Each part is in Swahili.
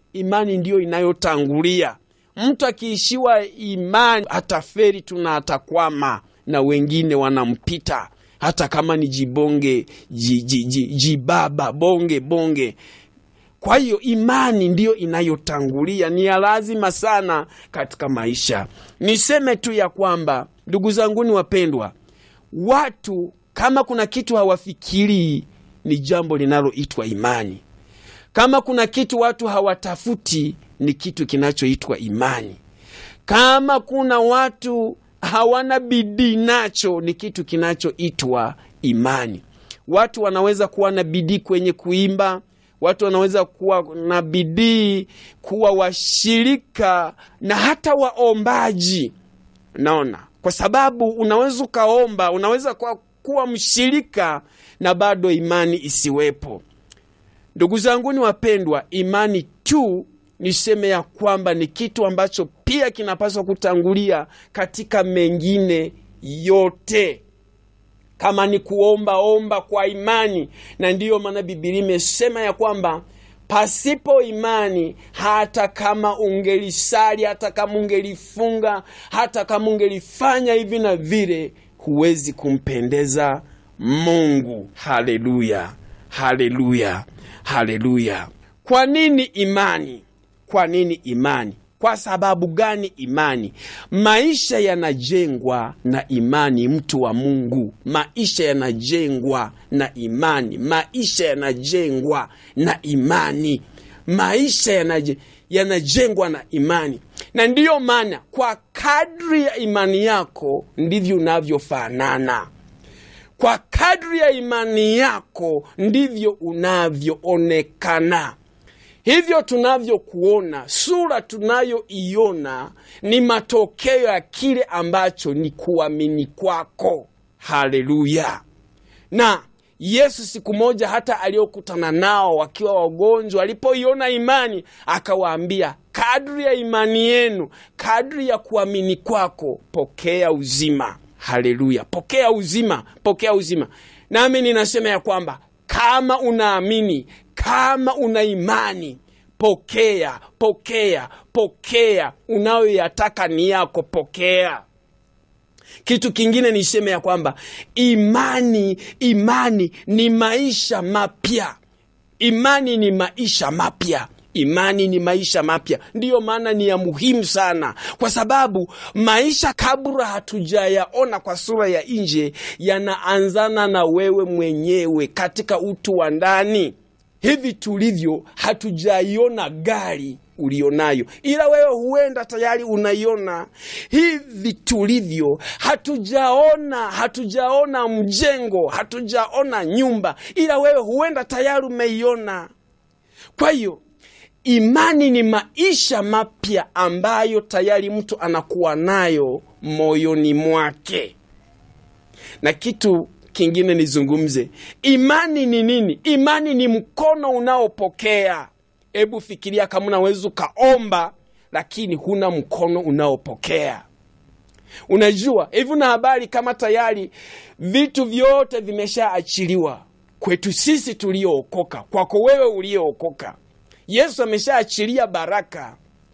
imani ndiyo inayotangulia. Mtu akiishiwa imani ataferi tu na atakwama, na wengine wanampita, hata kama ni jibonge ji- ji- ji- jibaba bonge bonge. Kwa hiyo imani ndiyo inayotangulia, ni ya lazima sana katika maisha. Niseme tu ya kwamba, ndugu zanguni wapendwa, watu kama kuna kitu hawafikirii ni jambo linaloitwa imani. Kama kuna kitu watu hawatafuti ni kitu kinachoitwa imani. Kama kuna watu hawana bidii nacho ni kitu kinachoitwa imani. Watu wanaweza kuwa na bidii kwenye kuimba, watu wanaweza kuwa na bidii kuwa washirika na hata waombaji. Naona kwa sababu unaweza ukaomba, unaweza kuwa, kuwa mshirika na bado imani isiwepo. Ndugu zanguni wapendwa, imani tu niseme ya kwamba ni kitu ambacho pia kinapaswa kutangulia katika mengine yote. Kama ni kuomba, omba kwa imani, na ndiyo maana Bibilia imesema ya kwamba pasipo imani, hata kama ungelisali, hata kama ungelifunga, hata kama ungelifanya hivi na vile, huwezi kumpendeza Mungu. Haleluya, haleluya, haleluya! Kwa nini imani? Kwa nini imani? Kwa sababu gani imani? Maisha yanajengwa na imani, mtu wa Mungu. Maisha yanajengwa na imani, maisha yanajengwa na imani, maisha yanaje, yanajengwa na imani. Na ndiyo maana kwa kadri ya imani yako ndivyo unavyofanana kwa kadri ya imani yako ndivyo unavyoonekana. Hivyo tunavyokuona, sura tunayoiona ni matokeo ya kile ambacho ni kuamini kwako. Haleluya! Na Yesu siku moja hata aliokutana nao wakiwa wagonjwa, alipoiona imani akawaambia, kadri ya imani yenu, kadri ya kuamini kwako, pokea uzima. Haleluya, pokea uzima, pokea uzima. Nami ninasema ya kwamba kama unaamini, kama una imani, pokea, pokea, pokea unayoyataka ni yako, pokea. Kitu kingine niseme ya kwamba imani, imani ni maisha mapya. Imani ni maisha mapya. Imani ni maisha mapya, ndiyo maana ni ya muhimu sana, kwa sababu maisha kabla hatujayaona kwa sura ya nje yanaanzana na wewe mwenyewe katika utu wa ndani. Hivi tulivyo, hatujaiona gari ulionayo, ila wewe huenda tayari unaiona. Hivi tulivyo, hatujaona hatujaona mjengo, hatujaona nyumba, ila wewe huenda tayari umeiona. Kwa hiyo imani ni maisha mapya ambayo tayari mtu anakuwa nayo moyoni mwake. Na kitu kingine nizungumze, imani ni nini? Imani ni mkono unaopokea. Hebu fikiria kama unaweza ukaomba lakini huna mkono unaopokea. Unajua hivi, una habari kama tayari vitu vyote vimeshaachiliwa kwetu sisi tuliookoka, kwako wewe uliookoka. Yesu ameshaachilia baraka.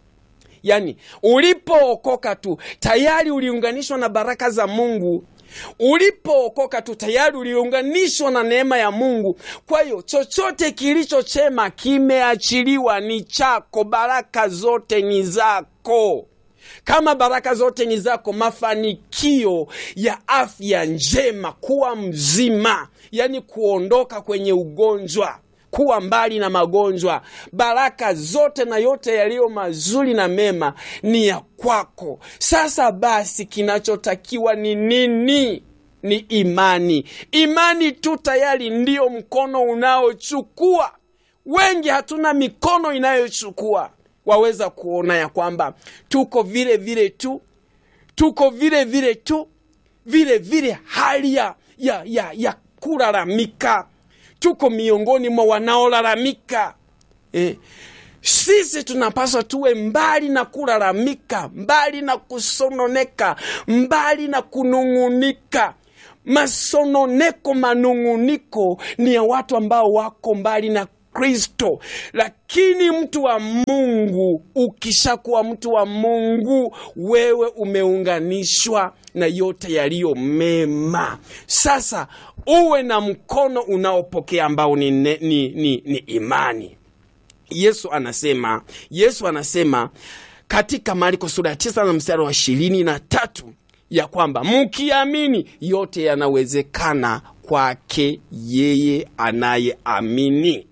Yaani ulipookoka tu tayari uliunganishwa na baraka za Mungu. Ulipookoka tu tayari uliunganishwa na neema ya Mungu. Kwa hiyo chochote kilicho chema kimeachiliwa, ni chako. Baraka zote ni zako. Kama baraka zote ni zako, mafanikio ya afya njema, kuwa mzima, yaani kuondoka kwenye ugonjwa kuwa mbali na magonjwa, baraka zote na yote yaliyo mazuri na mema ni ya kwako. Sasa basi, kinachotakiwa ni nini? Ni imani. Imani tu tayari ndiyo mkono unaochukua. Wengi hatuna mikono inayochukua. Waweza kuona ya kwamba tuko vile vile tu, tuko vile vile tu, vile vile hali ya, ya, ya, ya kulalamika tuko miongoni mwa wanaolalamika eh. Sisi tunapaswa tuwe mbali na kulalamika, mbali na kusononeka, mbali na kunung'unika. Masononeko, manung'uniko ni ya watu ambao wako mbali na Kristo. Lakini mtu wa Mungu, ukishakuwa mtu wa Mungu, wewe umeunganishwa na yote yaliyo mema. Sasa uwe na mkono unaopokea ambao ni, ni, ni, ni, ni imani. Yesu anasema Yesu anasema katika Marko sura ya tisa na mstari wa ishirini na tatu ya kwamba mkiamini yote yanawezekana kwake yeye anayeamini.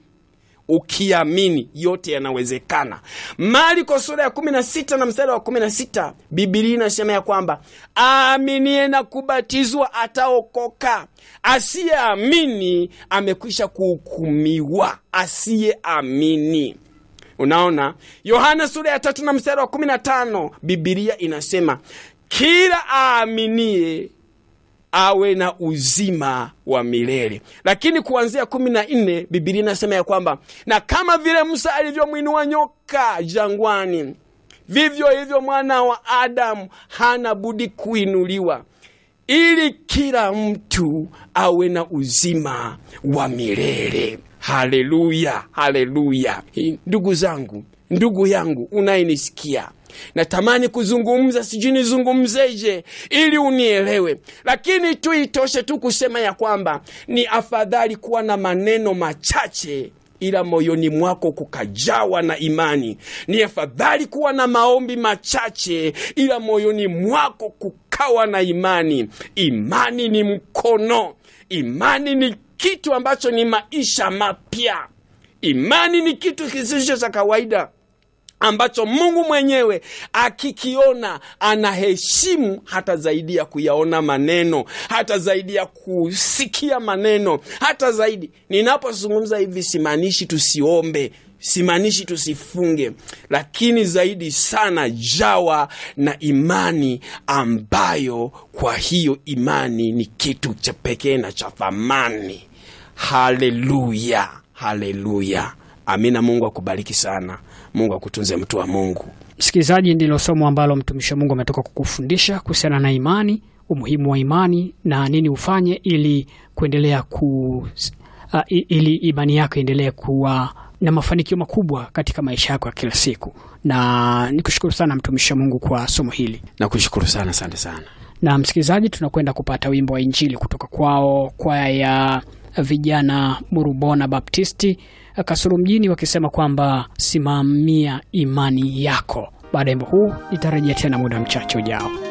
Ukiamini yote yanawezekana. Marko sura ya kumi na sita na mstari wa kumi na sita Bibilia inasema ya kwamba aaminie na kubatizwa ataokoka, asiyeamini amekwisha kuhukumiwa. Asiyeamini Unaona, Yohana sura ya tatu na mstari wa kumi na tano Bibilia inasema kila aaminie awe na uzima wa milele. Lakini kuanzia kumi na nne Bibilia inasema ya kwamba na kama vile Musa alivyomwinua nyoka jangwani, vivyo hivyo mwana wa Adamu hana budi kuinuliwa, ili kila mtu awe na uzima wa milele. Haleluya, haleluya! Ndugu zangu, ndugu yangu unayenisikia natamani kuzungumza, sijui nizungumzeje ili unielewe, lakini tu itoshe tu kusema ya kwamba ni afadhali kuwa na maneno machache ila moyoni mwako kukajawa na imani. Ni afadhali kuwa na maombi machache ila moyoni mwako kukawa na imani. Imani ni mkono, imani ni kitu ambacho ni maisha mapya. Imani ni kitu kisicho cha kawaida ambacho Mungu mwenyewe akikiona anaheshimu hata zaidi ya kuyaona maneno, hata zaidi ya kusikia maneno, hata zaidi. Ninapozungumza hivi, simaanishi tusiombe, simaanishi tusifunge, lakini zaidi sana jawa na imani ambayo, kwa hiyo imani ni kitu cha pekee na cha thamani. Haleluya, haleluya, amina. Mungu akubariki sana. Mungu akutunze mtu wa Mungu. Msikilizaji, ndilo somo ambalo mtumishi wa Mungu ametoka kukufundisha kuhusiana na imani, umuhimu wa imani na nini ufanye ili kuendelea ku uh, ili imani yako iendelee kuwa na mafanikio makubwa katika maisha yako ya kila siku. Na nikushukuru sana mtumishi wa Mungu kwa somo hili. Nakushukuru sana, asante sana. Na msikilizaji, tunakwenda kupata wimbo wa Injili kutoka kwao kwaya ya vijana Murubona Baptisti Kasulu mjini wakisema kwamba simamia imani yako. Baada ya wimbo huu nitarejea tena muda mchache ujao.